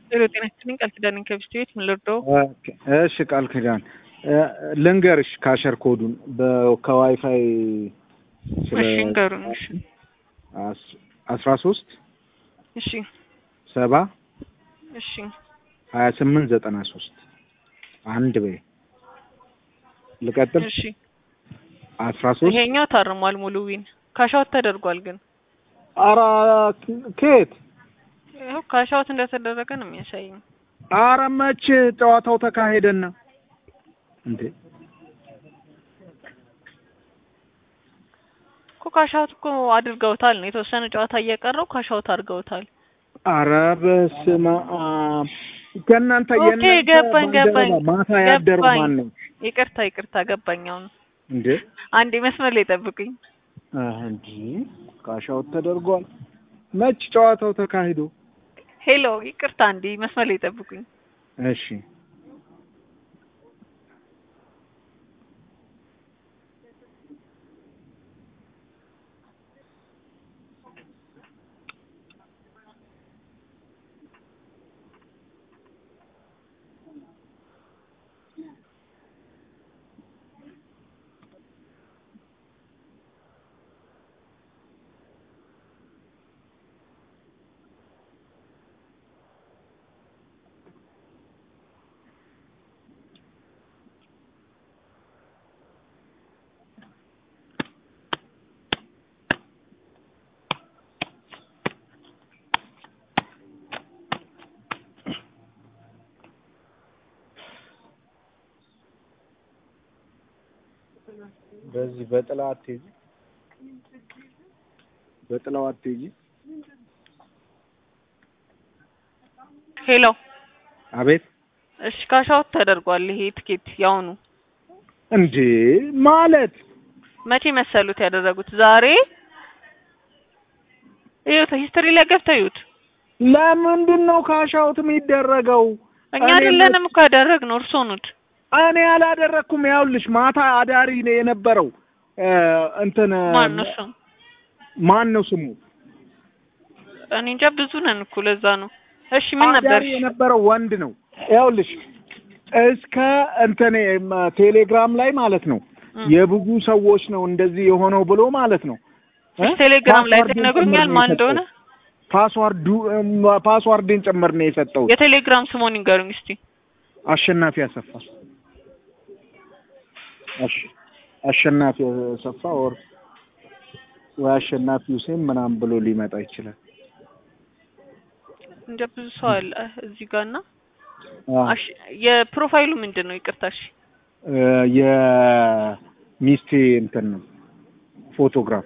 ዜሮ ጤና ይስጥልኝ ቃል ኪዳን ከብስት ቤት ምን ልርዳው? እሺ ቃል ኪዳን ልንገርሽ ካሸር ኮዱን ከዋይፋይ እሺ ንገሩን። እሺ አስራ ሶስት እሺ ሰባ እሺ ሀያ ስምንት ዘጠና ሶስት አንድ በይ ልቀጥል። እሺ አስራ ሶስት ይሄኛው ታርሟል ሙሉ ዊን ካሻውት ተደርጓል ግን አራ ኬት ይኸው ካሻውት እንደተደረገ ነው የሚያሳየኝ። አረ መቼ ጨዋታው ተካሄደና እንዴ እኮ ካሻውት እኮ አድርገውታል ነው የተወሰነ ጨዋታ እየቀረው ካሻውት አድርገውታል። አረ በስመ አብ ከእናንተ ኦኬ የእናንተ ገባኝ ገባኝ ባልደረባ ማታ ያደረው ገባኝ። ማን ነው ይቅርታ ይቅርታ ገባኝ። አሁን እንዴ? አንዴ መስመር ላይ ጠብቁኝ። አህ እንዴ ካሻውት ተደርጓል። መች ጨዋታው ተካሂዶ? ሄሎ ይቅርታ አንዴ መስመር ላይ ጠብቁኝ። እሺ በዚህ በጥላ አትሄጂ፣ በጥላው አትሄጂ። ሄሎ አቤት እሺ ካሻውት ተደርጓል። ይሄ ትኬት ያውኑ እንዴ ማለት መቼ መሰሉት ያደረጉት? ዛሬ ይኸው ሂስትሪ ላይ ገብተው ይዩት። ለምንድን ነው ካሻውት የሚደረገው? እኛ እኔ አይደለንም እኮ ያደረግነው እርስዎ ኑት። እኔ አላደረኩም። ያውልሽ ማታ አዳሪ ነው የነበረው እ እንትን ማን ነው እሱ? ማን ነው ስሙ? እኔ እንጃ ብዙ ነን እኮ ለዛ ነው። እሺ ምን ነበር? አዳሪ የነበረው ወንድ ነው። ያውልሽ እስከ እንትን ም- ቴሌግራም ላይ ማለት ነው እ። የብዙ ሰዎች ነው እንደዚህ የሆነው ብሎ ማለት ነው እ? እሺ ቴሌግራም ላይ ፓስዋርድን ይነግሩኛል ጭምር ነው ማን የሰጠው። እንደሆነ? ፓስዋርዱ እም፣ ፓስዋርድን ጭምር ነው የሰጠው። የቴሌግራም ስሙን ይንገሩኝ እስቲ። አሸናፊ አሰፋ አሽ አሸናፊ አሰፋ ወር ወይ አሸናፊ ሁሴን ምናምን ብሎ ሊመጣ ይችላል። እንደ ብዙ ሰው አለ እዚህ ጋር እና አ አሽ የፕሮፋይሉ ምንድን ነው? ይቅርታ እሺ እ የሚስቴ እንትን ነው ፎቶግራፍ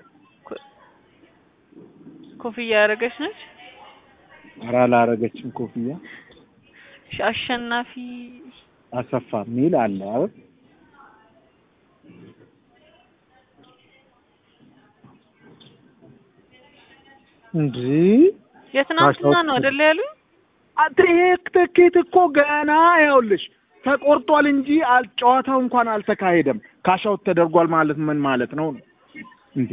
ኮፍያ ያደረገች ነች። ኧረ አላረገችም ኮፍያ እሺ አሸናፊ አሰፋ የሚል አለ አይደል? እንዴ የትናንትና ነው አይደለ ያሉኝ? አንተ ይሄ ትኬት እኮ ገና ያውልሽ ተቆርጧል እንጂ አል ጨዋታው እንኳን አልተካሄደም። ካሻውት ተደርጓል ማለት ምን ማለት ነው? እንዴ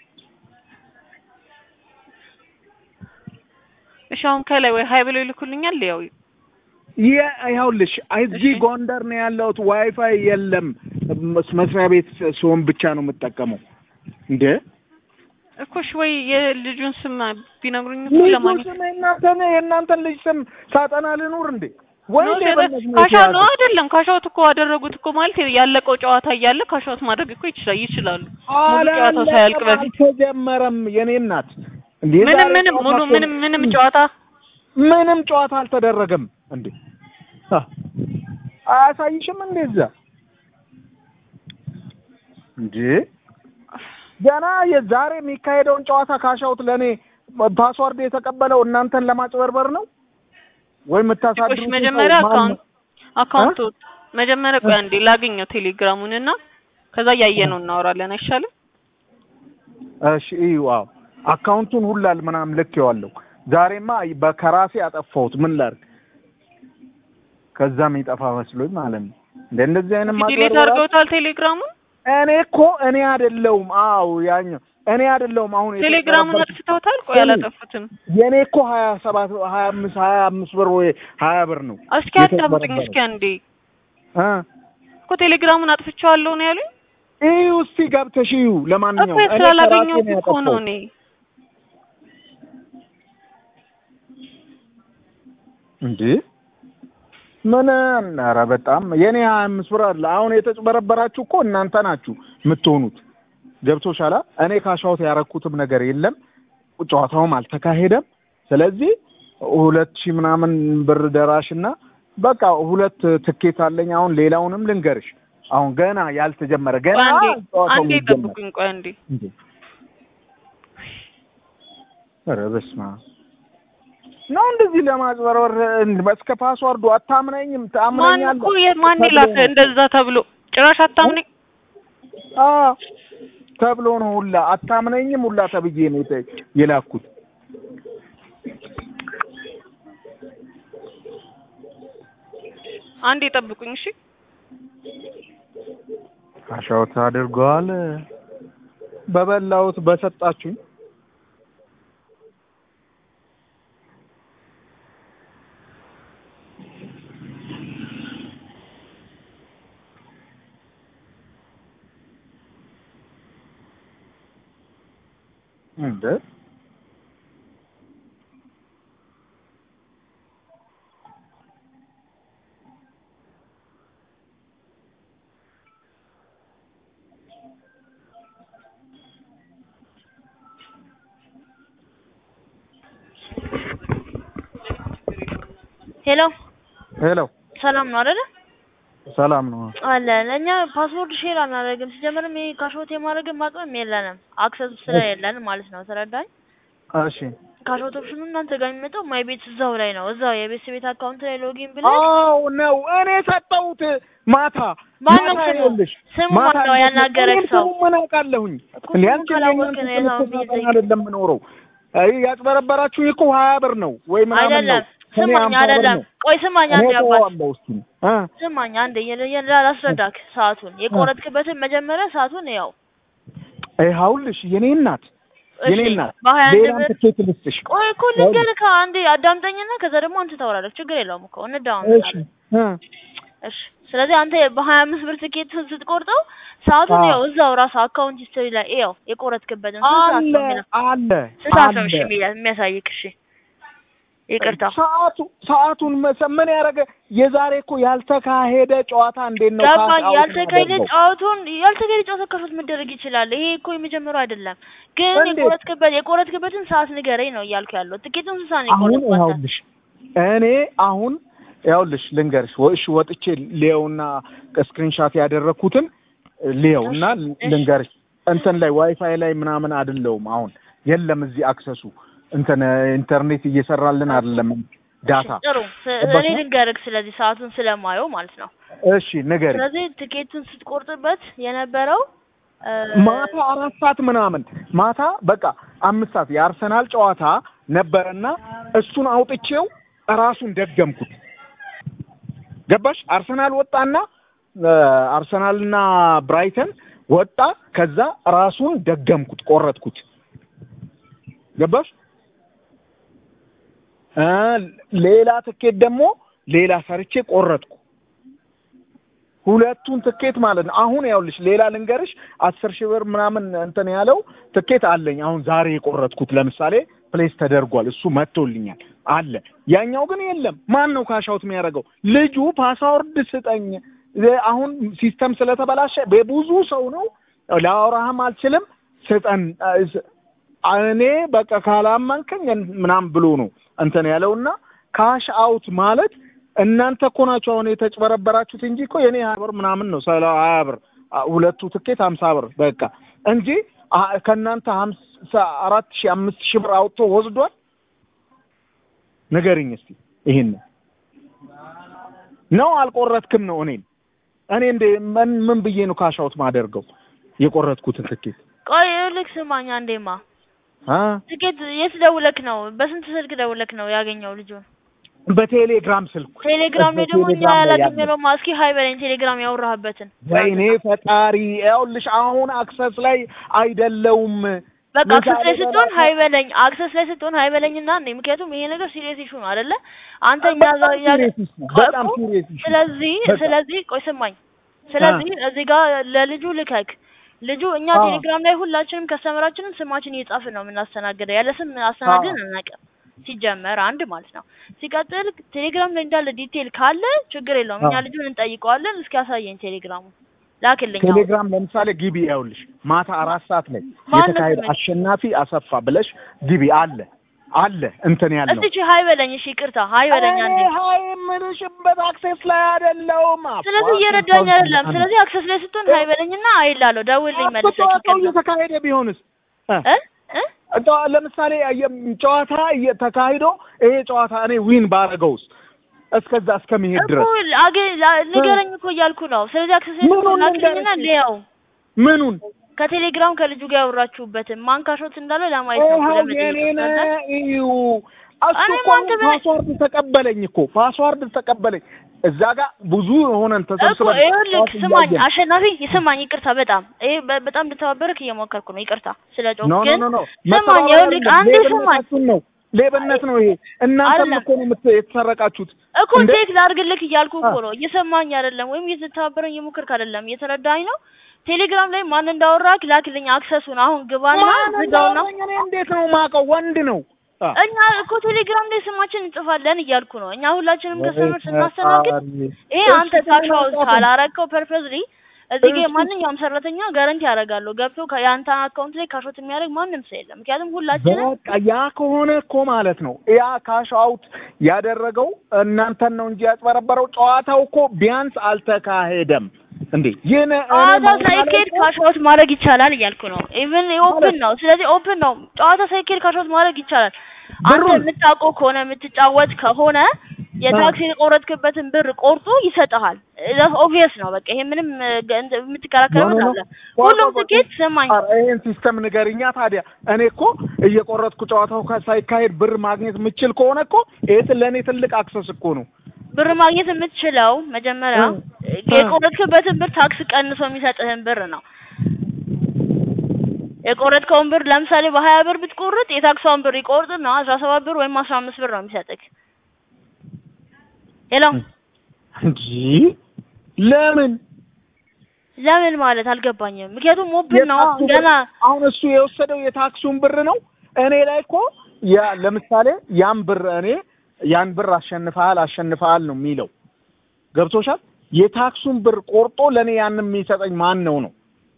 እሺ አሁን ከላይ ወይ ሀይ ብለው ይልኩልኛል። ያው ይኸውልሽ እዚህ እሺ። ጎንደር ነው ያለሁት። ዋይፋይ የለም። መስ- መስሪያ ቤት ሲሆን ብቻ ነው የምጠቀመው። እንዴ እኮ እሺ ወይ የልጁን ስም ቢነግሩኝ እኮ ልጁ ለማግኘት ስም የእናንተን የእናንተን ልጅ ስም ሳጠና ልኑር እንዴ? ወይ ነው ሌብነት ነው ካሻውት የተያዘው? ነው አይደለም? ካሻውት እኮ አደረጉት እኮ ማለት ያለቀው ጨዋታ እያለ ካሻውት ማድረግ እኮ ይችላል ይችላሉ። ሙሉ ጨዋታው ሳያልቅ አላለቀም፣ በፊት አልተጀመረም። የኔ እናት እንዴ ምንም ዛሬ ምንም ጨዋታ ሙሉ እኮ- ምንም ምንም ጨዋታ ምንም ጨዋታ አልተደረገም። እንዴ አ አያሳይሽም እንዴ እዛ እንዴ ገና የዛሬ የሚካሄደውን ጨዋታ ካሻውት ለእኔ ፓስዋርድ የተቀበለው እናንተን ለማጭበርበር ነው ወይ እሺ የምታሳድሩት? መጀመሪያ ሰው ማን አካውንት ነው? አካውንቱ መጀመሪያ ቆይ አንዴ ላገኘው ቴሌግራሙን እና ከዛ እያየነው እናወራለን አይሻልም? እሺ እዩ። አዎ አካውንቱን ሁላል ምናምን ልኬዋለሁ። ዛሬማ በከራሴ አጠፋሁት። ምን ላድርግ? ከዛም ይጠፋ መስሎኝ ማለት ነው። እንደ እንደዚህ አይነት ዲሌት ማጭበርበር አድርገውታል ቴሌግራሙን። እኔ እኮ እኔ አይደለሁም። አዎ ያኛው እኔ አይደለሁም አሁን ቴሌግራሙን የተጭበረበርኩት። አጥፍተውታል? ቆይ አላጠፉትም። የኔ እኮ ሀያ ሰባት ሀያ አምስት ሀያ አምስት ብር ወይ ሀያ ብር ነው እስኪ አዳምጡኝ እስኪ አንዴ እ እኮ ቴሌግራሙን አጥፍቼዋለሁ ነው ያሉኝ እዩ እስቲ ገብተሽ እዩ። እኮ ለማንኛውም እኔ ስላላገኘሁት ከራሴ ነው እኮ ነው ያጠፋሁት። እኔ እንዴ ምን ኧረ በጣም የኔ ሀያ አምስት ብር አለ። አሁን የተጭበረበራችሁ እኮ እናንተ ናችሁ የምትሆኑት። ገብቶሻል? እኔ ካሻውት ያረኩትም ነገር የለም፣ ጨዋታውም አልተካሄደም። ስለዚህ ሁለት ሺህ ምናምን ብር ደራሽ እና በቃ ሁለት ትኬት አለኝ። አሁን ሌላውንም ልንገርሽ፣ አሁን ገና ያልተጀመረ ገና ቆይ አንዴ ጨዋታው አንዴ ሊጀመር ጠብቁኝ ቆይ አንዴ እንዴ! ኧረ በስመ አብ ነው እንደዚህ ለማጭበርበር እስከ ፓስዋርዱ አታምነኝም? ማን ታምነኛለህ? እኮ የ- ማን ይላክ እንደዛ ተብሎ ጭራሽ አታምነኝ አ ተብሎ ነው ሁላ አታምነኝም ሁላ ተብዬ ነው የተ- የላኩት። አንዴ ጠብቁኝ እሺ አሻውት አድርገዋል። በበላሁት በሰጣችሁኝ እንደ ሄሎ ሄሎ ሰላም ነው አይደለ? ሰላም ነው። አለ ለእኛ ፓስወርድ ሼር አናደርግም። ሲጀምርም ይሄ ካሾት የማድረግም አቅምም የለንም አክሰስ ስለሌለን ማለት ነው። ተረዳኝ። እሺ ካሾት ኦፕሽኑ እናንተ ጋር የሚመጣው ማይ ቤት እዛው ላይ ነው። እዛው የቤት ቤት አካውንት ላይ ሎጊን ብለሽ አዎ ነው። እኔ ሰጠሁት ማታ ማነው ማታ ስሙ? ይኸውልሽ፣ ስሙ ማታ ማነው እንዴት ነው? ያናገረህ እኔም ሰው? ስሙን ምን አውቃለሁኝ? እኮ እንዴ ስሙን አንቺ ካላወቅህ የእናንተ ነው የዛው ትምህርት የሚይዘኝ። አይደለም የምኖረው። አይ ያጭበረበራችሁ እኮ ሀያ ብር ነው ወይ ምናምን ነው። አይደለም ከእኔ ስማኝ፣ አምሳ ብር አይደለም ነው። ቆይ ስማኝ፣ እኔ አንዴ አባት እተወዋለሁ እስኪ እ ስማኝ፣ አንዴ የለ- የለ- ላስረዳክ ሰዓቱን የቆረጥክበትን መጀመሪያ ሰዓቱን ያው ይኸውልሽ የኔ እናት የኔ እሺ እናት በሀያ አንድ ሌላም ብር ትኬት ልስጥሽ። ቆይ እኮ ልንገርህ አንዴ አዳምጠኝና ከዛ ደግሞ አንተ ታወራለህ። ችግር የለውም እኮ እሺ እንዳውን እ እሺ ስለዚህ አንተ በሀያ አምስት ብር ትኬት ስትቆርጠው ሰዓቱን አዎ። ያው እዛው ራሱ አካውንት ሂስትሪ ላይ ያው የቆረጥክበትን ስንት ሰዓት አለ ነው የሚለው አለ ስንት ሰዓት ነው እሺ አለ የሚያ- የሚያሳይክ? እሺ ይቅርታ ሰዓቱ ሰዓቱን መሰ- ምን ያደረገ የዛሬ እኮ ያልተካሄደ ጨዋታ እንዴት ነው ገባኝ። ካሽ አውት ያልተካሄደ ማደርገው? ጨዋታውን ያልተካሄደ ጨዋታ ከሾት መደረግ ይችላል። ይሄ እኮ የመጀመሪያው አይደለም። ግን እንዴት? የቆረጥክበት የቆረጥክበትን ሰዓት ንገረኝ ነው እያልኩ ያለው። ትኬቱን ስንት ሰዓት ነው አሁን የቆረጥከው? አንተ? ይኸውልሽ እኔ አሁን ይኸውልሽ ልንገርሽ ወ- እሺ ወጥቼ ሊየውና ስክሪንሻት ያደረኩትን ሊየውና እሺ። ልንገርሽ እንትን ላይ ዋይፋይ ላይ ምናምን አይደለውም አሁን የለም እዚህ አክሰሱ እንትን ኢንተርኔት እየሰራልን አይደለም ዳታ እሺ፣ ጥሩ ስ- ገባሽ እኔ ነው? ልንገርህ ስለዚህ ሰዓቱን ስለማየው ማለት ነው። እሺ ንገሪ ስለዚህ ትኬቱን ስትቆርጥበት የነበረው እ፣ ማታ አራት ሰዓት ምናምን ማታ በቃ አምስት ሰዓት የአርሰናል ጨዋታ ነበረና እሱን አውጥቼው ራሱን ደገምኩት። ገባሽ? አርሰናል ወጣና እ፣ አርሰናልና ብራይተን ወጣ። ከዛ ራሱን ደገምኩት፣ ቆረጥኩት። ገባሽ? እ ሌላ ትኬት ደግሞ ሌላ ሰርቼ ቆረጥኩ። ሁለቱን ትኬት ማለት ነው። አሁን ያውልሽ ሌላ ልንገርሽ፣ አስር ሺህ ብር ምናምን እንትን ያለው ትኬት አለኝ። አሁን ዛሬ የቆረጥኩት ለምሳሌ ፕሌስ ተደርጓል፣ እሱ መጥቶልኛል አለ። ያኛው ግን የለም። ማን ነው ካሻውት የሚያደርገው? ልጁ ፓስዋርድ ስጠኝ። እ- አሁን ሲስተም ስለተበላሸ በብዙ ሰው ነው ላወራህም አልችልም። ስጠን እ- ስ- እኔ በቃ ካላመንከኝ ምናምን ብሎ ነው እንትን ያለውና ካሽ አውት ማለት እናንተ እኮ ናችሁ አሁን የተጭበረበራችሁት እንጂ እኮ የኔ ሀያ ብር ምናምን ነው ሰላ ሀያ ብር አ- ሁለቱ ትኬት ሀምሳ ብር በቃ እንጂ አ- ከእናንተ ሀምሳ አራት ሺህ አምስት ሺህ ብር አውጥቶ ወስዷል። ንገሪኝ እስቲ ይሄን ነው አልቆረጥክም ነው እኔን እኔ እንደ ምን ምን ብዬ ነው ካሽ አውት ማደርገው የቆረጥኩትን ትኬት ቆይ ልክ ስማኝ አንዴማ አ ትኬት የት ደውለክ ነው? በስንት ስልክ ደውለክ ነው ያገኘው ልጁን? በቴሌግራም ስልኩ ቴሌግራም ላይ ደግሞ እኛ በቴሌግራም ላይ ያለ። ያላገኘነው ማ እስኪ ሀይ በለኝ ቴሌግራም ያወራህበትን ወይኔ ፈጣሪ፣ ይኸውልሽ አሁን አክሰስ ላይ አይደለውም። በቃ አክሰስ ላይ ምሳሌ ስትሆን በራሱ- ሀይ በለኝ አክሰስ ላይ ስትሆን ሀይ በለኝና እኔ ምክንያቱም ይሄ ነገር ሲሪየስ ኢሹ ነው አይደለ አንተ እኛ በጣም ጋር ያ- serious issue ነው። በጣም እኮ serious issue ነው። ስለዚህ በጣም። ስለዚህ ቆይ ስማኝ ስለዚህ እዚህ ጋር ለልጁ ልከክ ልጁ እኛ አዎ። ቴሌግራም ላይ ሁላችንም ከስተመራችንን ስማችን እየጻፍን ነው የምናስተናግደው ያለ ስም አስተናግደን አናውቅም ሲጀመር አንድ ማለት ነው ሲቀጥል ቴሌግራም ላይ እንዳለ ዲቴል ካለ ችግር የለውም እኛ አዎ። ልጁን እንጠይቀዋለን እስኪ ያሳየኝ ቴሌግራሙ ላክልኝ አሁን። ቴሌግራም ለምሳሌ ግቢ ያውልሽ ማታ አራት ሰዓት ላይ ማን የተካሄደ ነው ስምሽ? አሸናፊ አሰፋ ብለሽ ግቢ አለ አለ እንትን ያለው እስቲ ሀይ በለኝ እሺ ይቅርታ ሀይ በለኝ አንዴ እኔ ሀይ የምልሽበት አክሴስ ላይ አይደለሁም። ስለዚህ እየረዳኝ አይደለም ስለዚህ አክሰስ ላይ ስትሆን ሀይ በለኝና አይላለሁ ደውልኝ መልሰህ ጨዋታው ይቅርታ እየተካሄደ ቢሆንስ እ? እ እ ጨዋ- ለምሳሌ የ- ጨዋታ እየተካሂዶ ይሄ ጨዋታ እኔ ዊን ባረገውስ እስከዛ እስከሚሄድ እኮ ድረስ አገ ላ- ንገረኝ እኮ እያልኩ ነው። ስለዚህ አክሰስ ላይ ምኑን ስትሆን ላክልኝና ንገረኝ? ልየው ምኑን ከቴሌግራም ከልጁ ጋር ያወራችሁበትን ማን ካሾት እንዳለው ለማየት ነው ይኸው ለመጠየቅ የኔን ነው። እዩ እሱ እኔ እኮ ማን ተበ- ፓስዋርድ ተቀበለኝ እኮ ፓስዋርድ ተቀበለኝ እዛ ጋር ብዙ ሆነን እኮ ተሰብስበን ይኸውልህ ጨዋታ ስማኝ እያየን። አሸናፊ ስማኝ ይቅርታ በጣም ይሄ በ- በጣም እንድተባበርክ እየሞከርኩ ነው ይቅርታ ስለ ጮክ ኖ ኖ ግን ኖ ኖ ስማኝ መተባበር ይኸውልህ አይደለም፣ አንዴ ስማኝ ሌብነታችሁን ነው ሌብነት ነው ይሄ እናንተም አይደለም። እኮ ነው የምት- የተሰረቃችሁት እኮ እንደ ቴክ ላድርግልክ እያልኩ እኮ አ- ነው እየሰማኝ አይደለም ወይም እየተተባበረኝ እየሞከርክ አይደለም እየተረዳኝ ነው ቴሌግራም ላይ ማን እንዳወራክ ላክልኝ አክሰሱን አሁን ግባና ማን ዝጋውና እንዳወራኝ እኔ እንዴት ነው የማውቀው ወንድ ነው አ። እኛ እኮ ቴሌግራም ላይ ስማችን እንጽፋለን እያልኩ ነው። እኛ ሁላችንም ከስተመር ስናስተናግድ ይሄ እሺ፣ አንተ ስሙን ካሻው አልጻፍም። ካላረከው ፐርፐዝሊ እዚህ ጋር እሺ። ማንኛውም ሰራተኛ ጋረንቲ ያደርጋሉ ገብቶ ከ- የአንተ አካውንት ላይ ካሾት የሚያደርግ ማንም ሰው የለም። ምክንያቱም ሁላችንም በቃ ያ ከሆነ እኮ ማለት ነው ያ ካሽ አውት ያደረገው እናንተን ነው እንጂ ያጭበረበረው ጨዋታው እኮ ቢያንስ አልተካሄደም እንዴ ይህን ጨዋታ ሳይኬድ ካሾት ማድረግ ይቻላል እያልኩ ነው። ኢቭን ኦፕን ነው። ስለዚህ ኦፕን ነው። ጨዋታ ሳይኬድ ካሾት ማድረግ ይቻላል። አንተ ብሩን- የምታውቀው ከሆነ የምትጫወት ከሆነ የታክሲ የቆረጥክበትን ብር ቆርጦ ይሰጥሃል። ኦብቪየስ ነው። በቃ ይሄ ምንም እ, ገ- እንትን የምትከራከረው ኖ፣ ኖ፣ አለ። ኖ። ሁሉም ቆይ፣ ቆይ፣ ትኬት ስማኝ ይህን ሲስተም ንገርኛ ታዲያ እኔ እኮ እየቆረጥኩ ጨዋታው ካ- ሳይካሄድ ብር ማግኘት የምችል ከሆነ እኮ ይህ ለእኔ ትልቅ አክሰስ እኮ ነው ብር ማግኘት የምትችለው መጀመሪያ እ፣ የቆረጥክበትን ብር ታክስ ቀንሶ የሚሰጥህን ብር ነው። የቆረጥከውን ብር ለምሳሌ በሀያ ብር ብትቆርጥ የታክሷን ብር ይቆርጥና አስራ ሰባት ብር ወይም አስራ አምስት ብር ነው የሚሰጥህ። ሄሎ እንጂ ለምን ለምን ማለት አልገባኝም። ምክንያቱም ሞብን ነው የታክሱ ገና ብር- አሁን እሱ የወሰደው የታክሱን ብር ነው። እኔ ላይ እኮ ያ ለምሳሌ ያን ብር እኔ ያን ብር አሸንፈሃል አሸንፈሃል ነው የሚለው ገብቶሻል። የታክሱን ብር ቆርጦ ለእኔ ያንን የሚሰጠኝ ማን ነው ነው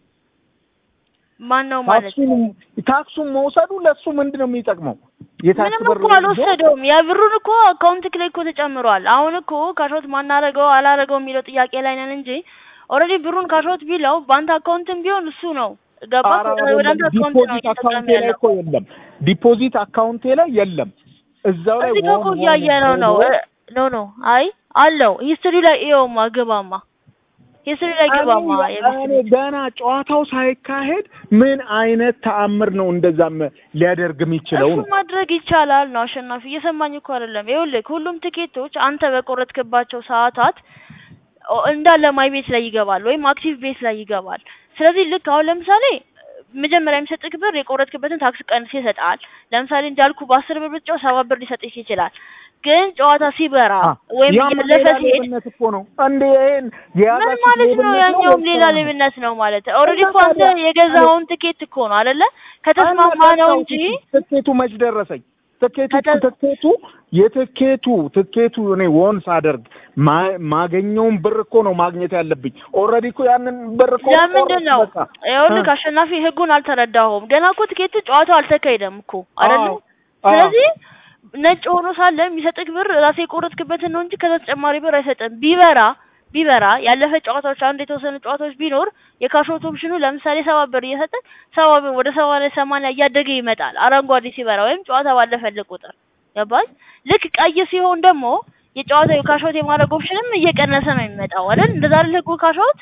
ማን ነው ማለት ታክሱን ታክሱን መውሰዱ ለእሱ ምንድን ነው የሚጠቅመው? የታክስ ምንም ብር እኮ አልወሰደውም። የብሩን እኮ አካውንት ላይ እኮ ተጨምሯል። አሁን እኮ ካሾት ማናረገው አላረገው የሚለው ጥያቄ ላይ ነን እንጂ ኦልሬዲ ብሩን ካሾት ቢለው በአንተ አካውንትም ቢሆን እሱ ነው ገባ ኧረ ወደ አንተ አይደለም። አካውንት ነው ዲፖዚት እየተጠቀመ አካውንቴ ላይ ያለው። እኮ የለም። ዲፖዚት አካውንቴ ላይ የለም። እዛው ላይ እዚህ ጋር እኮ ሆን እያየ ነው ሆን ነው ሆን እ- ኖ ኖ አይ አለው ሂስትሪ ላይ ይኸውማ ግባማ ሂስትሪ ላይ ግባማ እኔ እኔ ገና ጨዋታው ሳይካሄድ ምን አይነት ተአምር ነው እንደዛም ሊያደርግ የሚችለው እሱ ነው? ማድረግ ይቻላል ነው አሸናፊ እየሰማኝ እኮ አይደለም ይኸውልህ ሁሉም ትኬቶች አንተ በቆረጥክባቸው ሰዓታት ኦ- እንዳለ ማይ ቤት ላይ ይገባል ወይም አክቲቭ ቤት ላይ ይገባል ስለዚህ ልክ አሁን ለምሳሌ መጀመሪያ የሚሰጥህ ብር የቆረጥክበትን ታክስ ቀንስ ይሰጣል ለምሳሌ እንዳልኩ በአስር ብር ብትጫው ሰባት ብር ሊሰጥህ ይችላል ግን ጨዋታ ሲበራ ወይም ያም እያለፈ ሌላ ሲሄድ ሌብነት እኮ ነው። እንደ ይሄን ምን የያዛችሁት ማለት ነው? ሌብነት ያኛውም ወይስ ሌላ ሰላም ነው? ሌብነት ነው ማለት ኦልሬዲ እና እኮ አንተ ታዲያ የገዛኸውን ትኬት እኮ ነው አይደለ? ከተስማማ ነው እንጂ ትኬቱ መች ደረሰኝ? ትኬቱ ከተ- ትኬቱ የትኬቱ ትኬቱ እኔ ወን ሳደርግ ማ- ማገኘውን ብር እኮ ነው ማግኘት ያለብኝ። ኦልሬዲ እኮ ያንን ብር እኮ ለምንድን ነው ቆረጥኩ በቃ። ይኸውልህ እ። አሸናፊ ህጉን አልተረዳኸውም። ገና እኮ ትኬቱ ጨዋታው አልተካሄደም እኮ አይደለ? አዎ፣ አዎ። ስለዚህ ነጭ ሆኖ ሳለ የሚሰጥህ ብር ራሴ የቆረጥክበትን ነው እንጂ ከዛ ተጨማሪ ብር አይሰጥም። ቢበራ ቢበራ ያለፈ ጨዋታዎች አንድ የተወሰኑ ጨዋታዎች ቢኖር የካሾት ኦፕሽኑ ለምሳሌ ሰባ ብር እየሰጠ ሰባ ብር ወደ ሰባ ላይ ሰማንያ እያደገ ይመጣል። አረንጓዴ ሲበራ ወይም ጨዋታ ባለፈልህ ቁጥር ገባል። ልክ ቀይ ሲሆን ደግሞ የጨዋታው የካሾት የማድረግ ኦፕሽንም እየቀነሰ ነው የሚመጣው አይደል? እንደዛ አይደል ህጉ ካሾት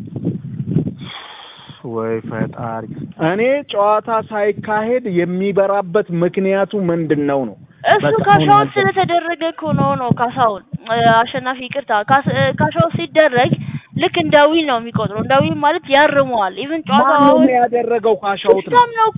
ወይ ፈጣሪ! እኔ ጨዋታ ሳይካሄድ የሚበራበት ምክንያቱ ምንድን ነው ነው? እሱ በቃ ካሻውት አሁን ያልኩት። ስለተደረገ እኮ ነው ነው ካሳውን እ፣ አሸናፊ ይቅርታ ካስ- እ፣ ካሻውት ሲደረግ ልክ እንደ ዊን ነው የሚቆጥረው። እንደ ዊን ማለት ያርመዋል። ኢቭን ጨዋታው ማን ነው አሁን ያደረገው? ካሻውት ነው ሲስተም ነው እኮ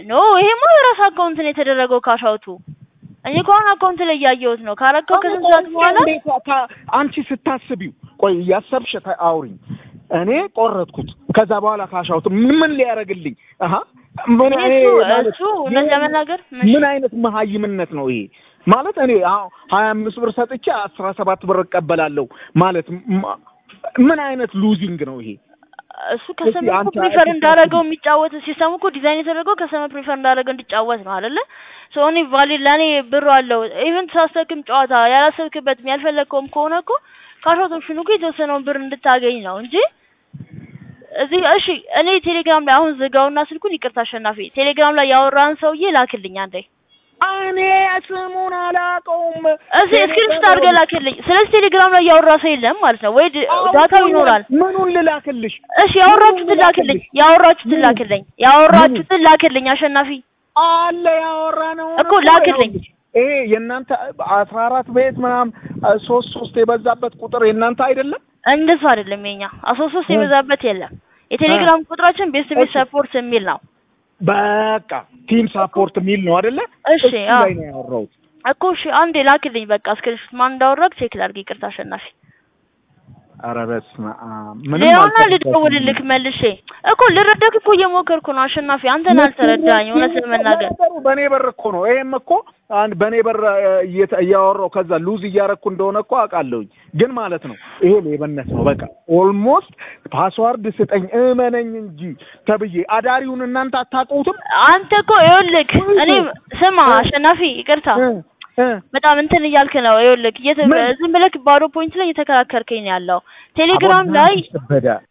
ኖ ይሄማ በራስ አካውንት ነው የተደረገው ካሻውቱ። እኔ እኮ አሁን አካውንት ላይ እያየሁት ነው። ካረከው ከስንት ሰዓት በኋላ እንዴት ካ- አንቺ ስታስቢው ቆይ እያሰብሽ ተ- አውሪኝ። እኔ ቆረጥኩት። ከዛ በኋላ ካሻውት ምን ምን ሊያደርግልኝ? አሀ ምን እኔ እሱ ማለት እሱ እውነት ለመናገር ምን አይነት መሀይምነት ነው ይሄ? ማለት እኔ አሁን ሀያ አምስት ብር ሰጥቼ አስራ ሰባት ብር እቀበላለሁ ማለት ም- ምን አይነት ሉዚንግ ነው ይሄ? እሱ ከሰመ እስኪ አንተ ፕሪፈር እስኪ እንዳደረገው የሚጫወት ሲስተሙ እኮ ዲዛይን የተደረገው ከሰመ ፕሪፈር እንዳደረገው እንዲጫወት ነው አይደለ? ሶ እኔ ቫሊድ ለእኔ ብሩ አለው ኢቨን ሳስተክም ጨዋታ ያላሰብክበትም ያልፈለግከውም ከሆነ እኮ ካሾት ኦፕሽኑ እኮ የተወሰነውን ብር እንድታገኝ ነው እንጂ እዚህ እሺ፣ እኔ ቴሌግራም ላይ አሁን ዝጋውና ስልኩን ይቅርታ አሸናፊ፣ ቴሌግራም ላይ ያወራን ሰውዬ ላክልኝ አንዴ። እኔ ስሙን አላውቀውም። እዚህ ስክሪንሾት አድርገህ ላክልኝ። ስለዚህ ቴሌግራም ላይ ያወራ ሰው የለም ማለት ነው ወይ ድ- ዳታው ይኖራል። ምኑን ልላክልሽ? እሺ ያወራችሁትን ላክልኝ፣ ያወራችሁትን ላክልኝ፣ ያወራችሁትን ላክልኝ አሸናፊ። አለ ያወራ ነው እኮ ላክልኝ። ይሄ የእናንተ አስራ አራት ቤት ምናምን ሶስት ሶስት የበዛበት ቁጥር የእናንተ አይደለም? እንደሱ አይደለም የኛ አስራ ሶስት የበዛበት የለም። የቴሌግራም ቁጥራችን ቤስት ቤት ሰፖርት የሚል ነው። በቃ ቲም ሳፖርት የሚል ነው አይደለ? እሺ እሱ አዎ ላይ ነው ያወራሁት። እኮ እሺ አንዴ ላክልኝ በቃ ስክሪንሾት ማን እንዳወራክ ቼክ ላድርግ። ይቅርታ አሸናፊ። ኧረ በስመ አብ ምንም ሌላውና አልተረዳሽም። ልደውልልክ መልሼ እኮ ልረዳክ እኮ እየሞከርኩ ነው አሸናፊ። አንተን አልተረዳኝ እውነት ለመናገር ነገሩ በእኔ በር እኮ ነው። ይሄም እኮ አንድ በእኔ በር እየተ- እያወራሁ ከዛ ሉዝ እያረኩ እንደሆነ እኮ አውቃለሁኝ። ግን ማለት ነው ይሄ ሌብነት ነው። በቃ ኦልሞስት ፓስዋርድ ስጠኝ እመነኝ እንጂ ተብዬ አዳሪውን እናንተ አታውቁትም። አንተ እኮ ይኸውልህ እኔ ስማ አሸናፊ ይቅርታ እ እ በጣም እንትን እያልክ ነው። ይኸውልህ እየተ- ምን? ዝም ብለህ ባዶ ፖይንት ላይ እየተከራከርከኝ ነው ያለው። ቴሌግራም አሁን ላይ ከበደ